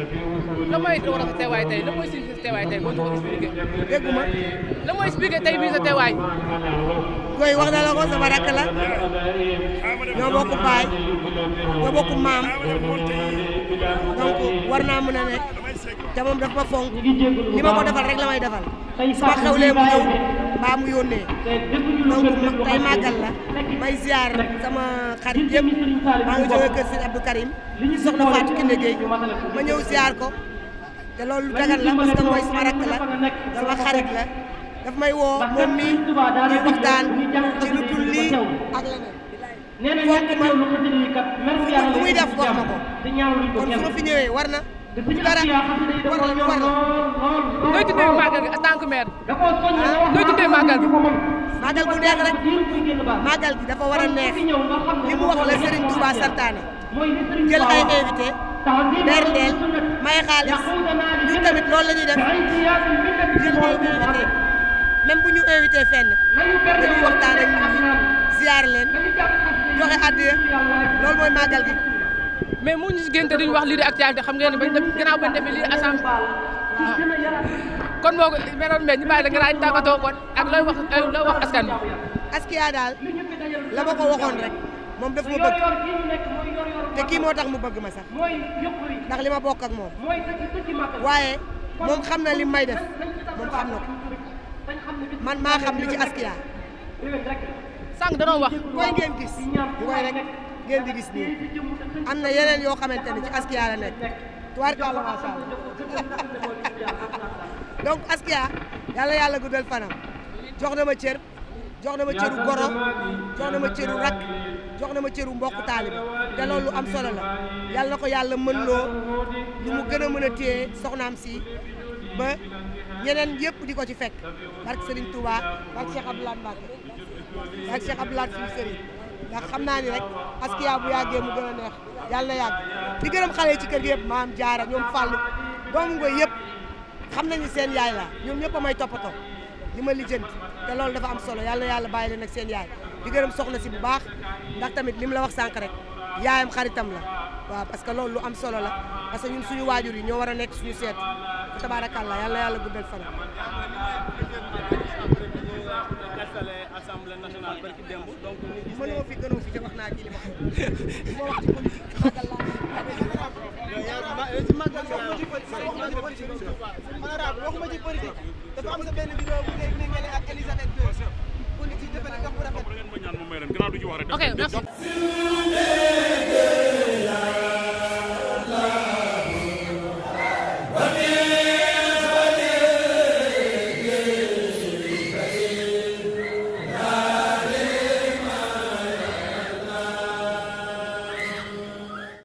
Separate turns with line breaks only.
la mooy war a sa teewaay tey la mooy si sa teewaay tey boo ñu ko expliqué
dégguma
la mooy expliqué tey bii sa teewaay
koy wax na la ko sama rakk la ñoo bokk baay ñoo bokk maam donc war naa mën a nekk te moom daf ma fonk li ma ko defal rek la may defal su ma xewlee mu ñëw mbaa mu yónnee donc tey màggal la may ziar sama xarit yëpp maa ngi jógee kër sëñ Abdou Karim soxna Fatou Kiné Gueye ma ñëw ziar ko te loolu lu dagan la parce que mooy sama rakk la sama xarit la daf may woo moom mii ñuy waxtaan ci lu dul lii ak leneen fonk ma lu muy def wax ma ko kon su ma fi ñëwee war na du dara war na war na
nooy tuddee màggal gi en tant que maire nooy tuddee màggal gi
màggal gu neex rek màggal gi dafa war a neex li mu wax la Serigne Touba santaane jël ay invité berndeel may xaalis ñun tamit loolu la ñuy def jël ay invité même bu ñu invité fenn dañuy waxtaan ak nit ñi ziar leen joxe addiya loolu mooy màggal gi
mais mu ñu si génte duñu wax lii di actualité xam ngeen ne bañ def gannaaw bañ defee lii assemblée kon boo ko meroon mais ñu bàyyi la nga daañu tàggatoo kon ak looy wax looy wax askan bi
Askia daal la ma ko waxoon rek moom daf ma bëgg te kii moo tax mu bëgg ma sax ndax li ma bokk ak moom waaye moom xam na li may def moom xam na ko man maa xam li ci Askia
sànq danoo wax
koy ngeen gis koy rek ngeen di gis nii am na yeneen yoo xamante ne ci Askia la nekk tubaarkalla macha allah donc Askia yàlla yàlla guddal fanam jox na ma cër jox na ma cëru goro jox na ma cëru rak jox na ma cëru mbokk taalibe te loolu lu am solo la yàlla na ko yàlla mën loo lu mu gën a mën a téye soxnaam si ba ñeneen yëpp di ko ci fekk barke Serigne Touba barke Cheikh Abdoulaye Mbacke barke Cheikh Abdoulaye suñu Serigne ndax xam naa ni rek Askia bu yàggee mu gën a neex yàlla na yàgg di gërëm xale yi ci kër gi yëpp maam jaara ñoom Fallou doomu ngoy yëpp xam nañu seen yaay la ñoom ñëpp a may toppatoo li ma lijjanti te loolu dafa am solo yàlla yàlla bàyyi leen ak seen yaay di gërëm soxna si bu baax ndax tamit li mu la wax sànq rek yaayam xaritam la waaw parce que loolu lu am solo la parce que ñun suñu waajur yi ñoo war a nekk suñu seet tabaarakàllaa yàlla yàlla guddal fan
assemblée nationale barki démb donc ñu gis
mënoo fi gënoo fi te wax naa ci li ma xam li ma wax ci politique màggal laa
ci màggal honorable waxuma ci politique dafa am sa benn vidéo bu nekk ni ngeen ak Elisabeth II politique dafa ne dox bu rafet
ok merci